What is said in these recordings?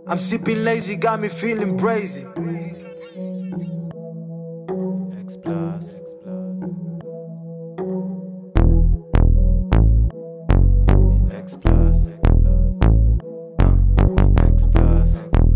I'm sipping lazy, got me feeling brazy. X plus. X plus. Uh, X plus.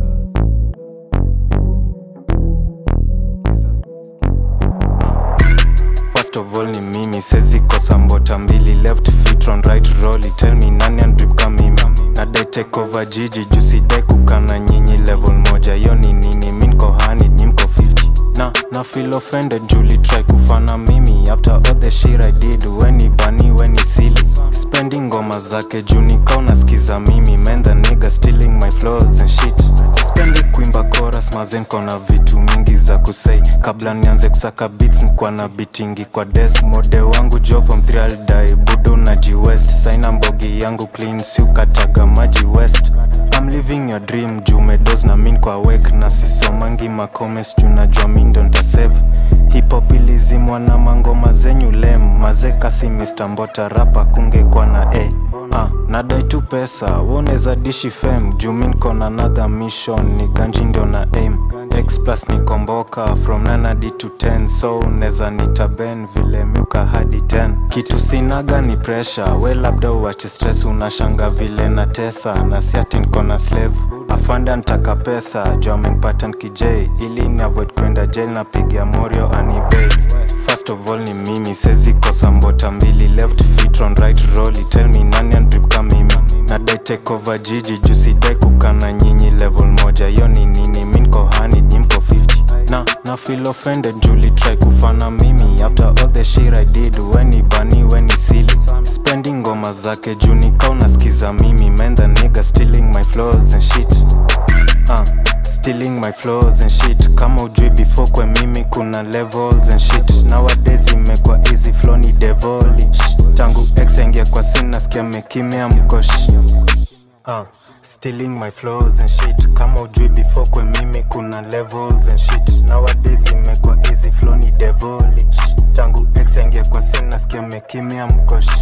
First of all ni mimi sezi kosa mbota mbili left feet on right rolly tell me nani andrip kama mimi nadai take over jiji juu sidai kukana nyinyi level moja yo ni nini mi nko hani nyi mko 50 na na feel offended juli try kufana mimi after all the shit I did weni bani weni silly spending ngoma zake juu nikao nasikiza mimi man the nigga stealing my flows and shit sipendi kuimba chorus mazen kona vitu mingi za kusei kabla nianze kusaka beats nikuwa na bitingi kwa desk mode wangu jo from 3 I'll die budo na west saina mbogi yangu clean si ukataga maji west I'm living your dream juu medos na min kwa wek na sisomangi macomes juu najua mi ndo ntasave hip hop ilizimwa na mangoma zenyu lem maze kasi Mr. Mbota rapa kungekwa na a Ah, nadai tu pesa woneza dishi fem juu mi niko na another mission ni ganji ndio na aim x plus ni komboka from 9 hadi to 10 so uneza nitaben vile miuka hadi 10 kitu sinaga ni pressure we labda uache stress unashanga vile na tesa na siati niko na slave afanda ntaka pesa juu amenipata nkijei ili ni avoid kwenda jail na pigia morio anibei First of all ni mimi sezi kosa mbota mbili left feet on right rolly tell me nani andrip kama mimi nadai take over jiji juu sidai kukana nyinyi level moja yo ni nini mi nko hani nyi mko 50 na na feel offended juli try kufana mimi after all the shit I did weni bani weni silly spending ngoma zake juu nikao unasikiza mimi man the nigga stealing my flows and shit uh, stealing my flows and shit kama ujui before kwe mimi kuna levels and shit nowadays imekuwa easy flow ni devoli tangu ex aingia kwa sin nasikia mekimea mkoshi uh, stealing my flows and shit kama ujui before kwe mimi kuna levels and shit nowadays imekuwa easy flow ni devoli tangu ex aingia kwa sin nasikia mekimea mkoshi